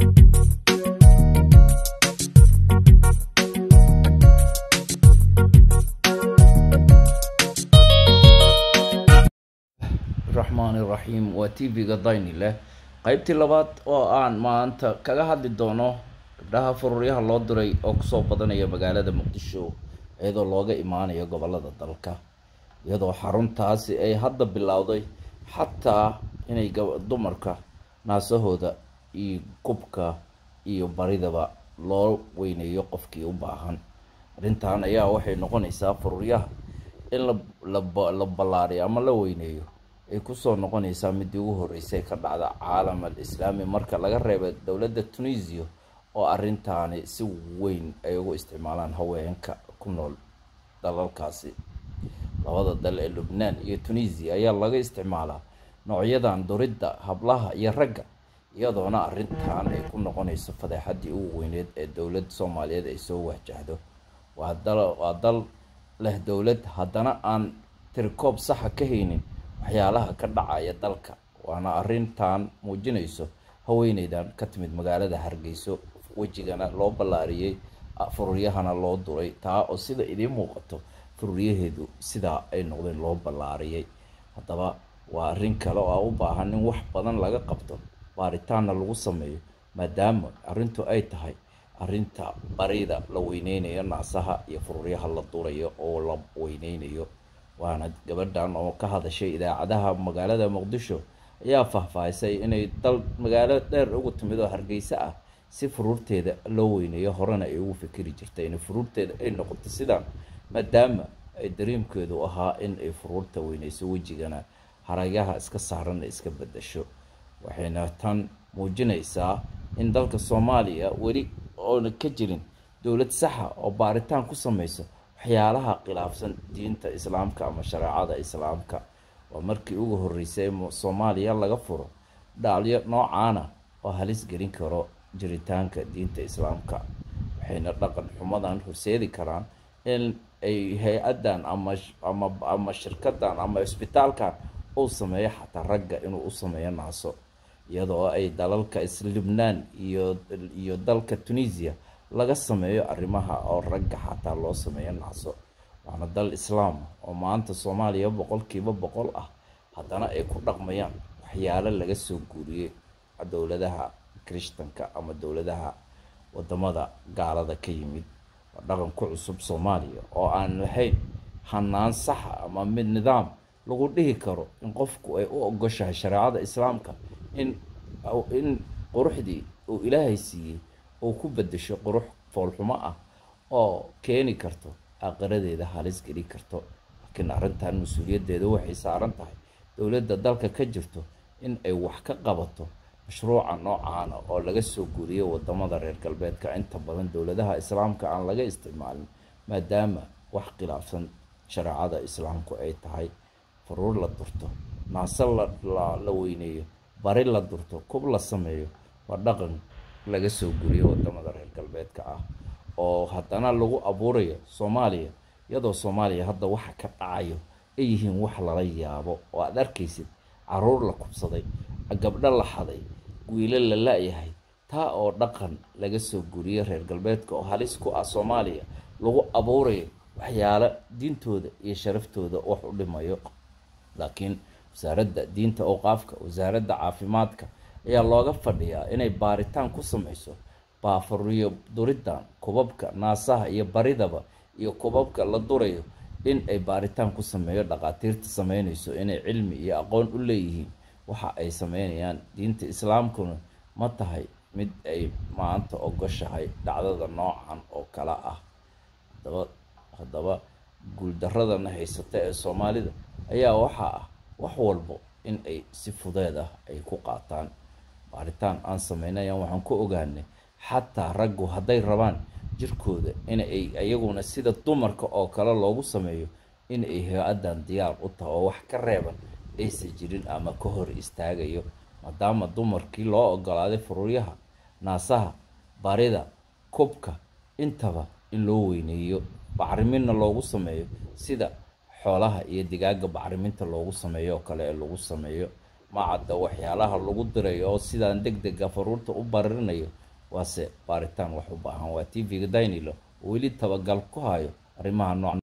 raxmaan iraxiim waa tv-ga dayni leh qeybtii labaad oo aan maanta kaga hadli doono gabdhaha fururyaha loo diray oo kusoo badanaya magaalada muqdisho iyadoo looga imaanayo gobolada dalka iyadoo xaruntaasi ay hadda bilowday xataa inay dumarka naasahooda iyo kubka iyo baridaba loo weyneeyo qofkii u baahan arrintan ayaa waxay noqonaysaa fururyaha in la ballaariyo ama la weyneeyo ay kusoo noqonaysaa midii ugu horreysay ka dhacda caalam al islaami marka laga reeba dowladda tunisia oo arrintaani si weyn ay ugu isticmaalaan haweenka ku nool dalalkaasi labada dal ee lubnaan iyo tunisia ayaa laga isticmaalaa noocyadan duridda hablaha iyo ragga iyadoona arrintan ay ku noqonayso fadeexaddii ugu weyneed ee dowladda soomaaliyeed ay soo wajahdo waa dal waa dal leh dowlad haddana aan tirikoob saxa ka haynin waxyaalaha ka dhacaya dalka waana arrintan muujinayso haweeneydan ka timid magaalada hargeyso wejigana loo ballaariyey fururyahana loo duray taa oo sida idiin muuqato fururyaheedu sidaa ay noqdeen loo ballaariyey haddaba waa arrin kale oo a u baahan in wax badan laga qabto baaritaanna lagu sameeyo maadaama arrintu ay tahay arrinta barida la weyneynayo naasaha iyo fururyaha la durayo oo la weyneynayo waana gabadhan oo ka hadashay idaacadaha magaalada muqdisho ayaa faahfaahisay inay dal magaalo dheer ugu timid oo hargeysa ah si furuurteeda loo weyneeyo horena ay ugu fikiri jirtay in furuurteeda ay noqoto sidaan maadaama ay dariimkeedu ahaa in ay furuurta weyneyso wejigana haragaha iska saaranna iska bedasho waxayna tan muujinaysaa in dalka soomaaliya weli oona ka jirin dowlad saxa oo baaritaan ku sameyso waxyaalaha khilaafsan diinta islaamka ama shareecada islaamka waa markii ugu horreysay soomaaliya laga furo dhaalyo noocaana oo halis gelin karo jiritaanka diinta islaamka waxayna dhaqan xumadan horseedi karaan in ay hay-addan ama ama ama shirkadan ama cisbitaalkan uu sameeyo xataa ragga inuu u sameeyo naaso iyadoo ay dalalka lubnaan iyo iyo dalka tunisia laga sameeyo arrimaha oo ragga xataa loo sameeyo naaso waana dal islaam oo maanta soomaaliya boqolkiiba boqol ah haddana ay ku dhaqmayaan waxyaalo laga soo guuriyey dowladaha kirishtanka ama dowladaha wadamada gaalada ka yimid waa dhaqan ku cusub soomaaliya oo aan lahayn hanaan saxa ama mid nidaam lagu dhihi karo in qofku ay u ogoshahay shareecada islaamka in in quruxdii uu ilaahay siiyey uu ku bedesho qurux foolxumo ah oo keeni karto aakhiradeeda halis geli karto laakiin arrintan mas-uuliyaddeeda waxay saaran tahay dowladda dalka ka jirto in ay wax ka qabato mashruuca noocaana oo laga soo guuriyo wadamada reer galbeedka inta badan dowladaha islaamka aan laga isticmaalin maadaama wax khilaafsan shareecada islaamku ay tahay furuur la durto naase la weyneeyo bari la durto kub la sameeyo waa dhaqan laga soo guriyo wadamada reer galbeedka ah oo haddana lagu abuurayo soomaaliya iyadoo soomaaliya hadda waxa ka dhacayo ay yihiin wax lala yaabo oo aada arkaysid caruur la kubsaday gabdho la xaday wiilo la la-yahay taa oo dhaqan laga soo guriyo reer galbeedka oo halis ku ah soomaaliya lagu abuurayo waxyaalo diintooda iyo sharaftooda wax u dhimayo laakiin wasaaradda diinta awqaafka wasaaradda caafimaadka ayaa looga fadhiyaa inay baaritaan ku sameyso baafuriyo duriddan kubabka naasaha iyo baridaba iyo kubabka la durayo in ay baaritaan ku sameeyo dhaqaatiirta sameynayso inay cilmi iyo aqoon u leeyihiin waxa ay sameynayaan diinta islaamkuna ma tahay mid ay maanta ogoshahay dhacdada noocan oo kale ah hadaba haddaba guuldaradana haysata ee soomaalida ayaa waxaa ah wax walbo in ay si fudeed ah ay ku qaataan baaritaan aan sameynayaan waxaan ku ogaanay xataa raggu hadday rabaan jirkooda in ay iyaguna sida dumarka oo kale loogu sameeyo in ay hay-addan diyaar u tahay oo wax ka reeban aysan jirin ama ka hor istaagayo maadaama dumarkii loo ogolaaday fururyaha naasaha barida kubka intaba in loo weyneeyo bacriminna loogu sameeyo sida xoolaha iyo digaaga bacriminta loogu sameeyo oo kale ee lagu sameeyo ma cadda waxyaalaha lagu dirayo oo sidaan deg dega faruurta u baririnayo waase baaritaan wax u baahan waa t v-ga daynilo oo weli tabagal ku hayo arrimaha noocan